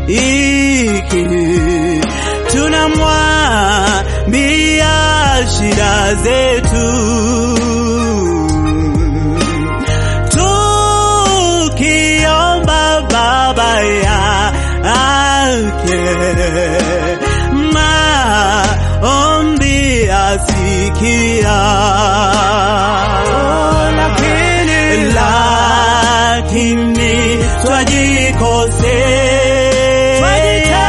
tunamwambia shida zetu tukiomba baba yake maombi asikia lakini lakini twajikosea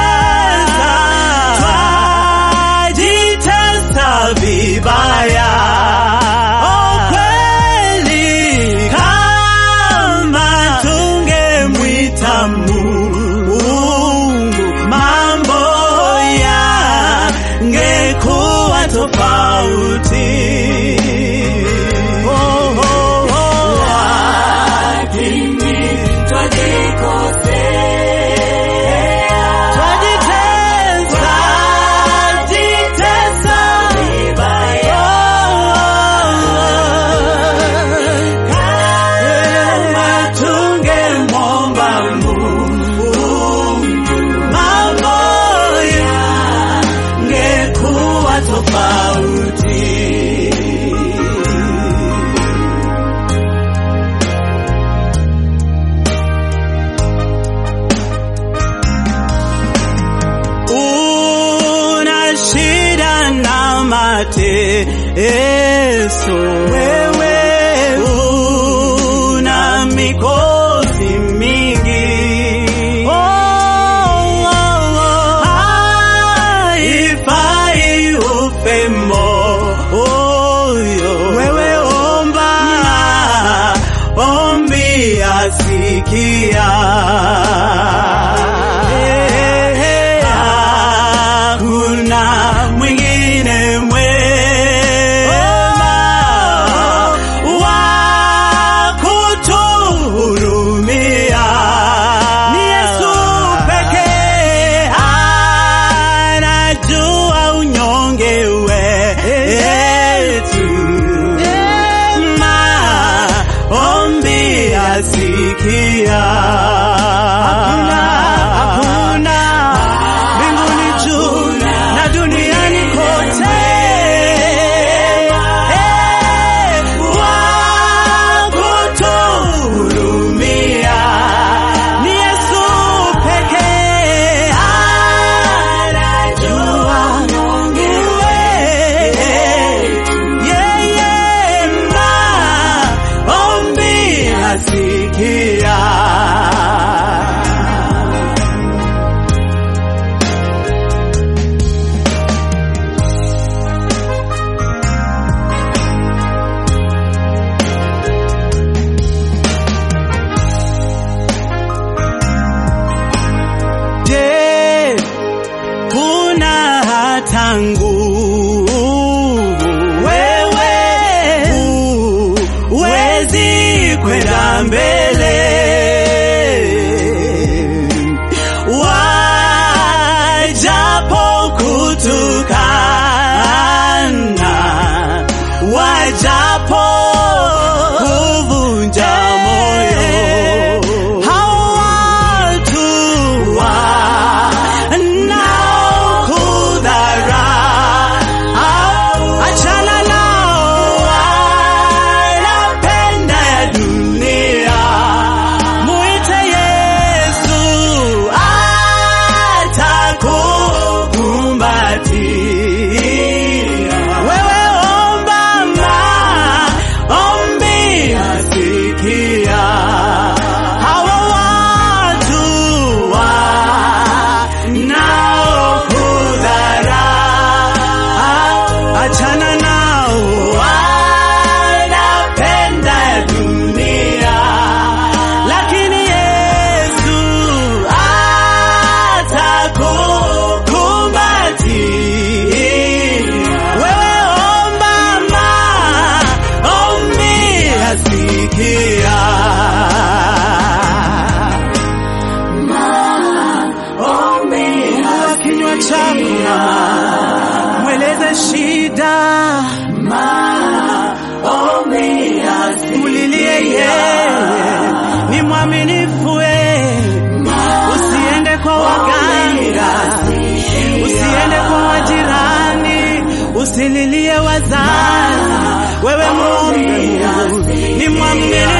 twajitesa vibaya Oh, kweli kama tungemwita Mungu mambo yangekuwa tofauti. Oh, oh, oh. Twajitesa, jitesa vibaya. Kama tungemwomba Mungu, mambo yangekuwa tofauti. una shida na mateso, wewe una mikosi mingi. Oh, oh, oh. Haifai ufe moyo, wewe omba, ombi asikia. Hakuna mwingine mwema wa kutuhurumia. Ni Yesu pekee anajua unyonge wetu. Maombi asikia. Hakuna mbinguni juu na duniani kote Eh, wa kutuhurumia. Ni Yesu pekee anajua unyonge wetu. Yeye maombi asikia. Je, kuna hata nguvu wewe huwezi kwenda mbele? Wajapo kutukana, wajapo kuvunja moyo, hao watu wanaokudharau, achana nao, wanapenda ya dunia. Mwite Yesu atakukumbatia. Wewe omba maombi asikia. Hawa watu wanaokudharau, achana nao, wanapenda dunia lakini Yesu atakukumbatia. Wewe omba maombi asikia. Fungua kinywa chako mweleze shida, mulilie yeye, ni mwaminifu, we usiende kwa waga usililie wazazi, wewe muombe Mungu, ni mwamini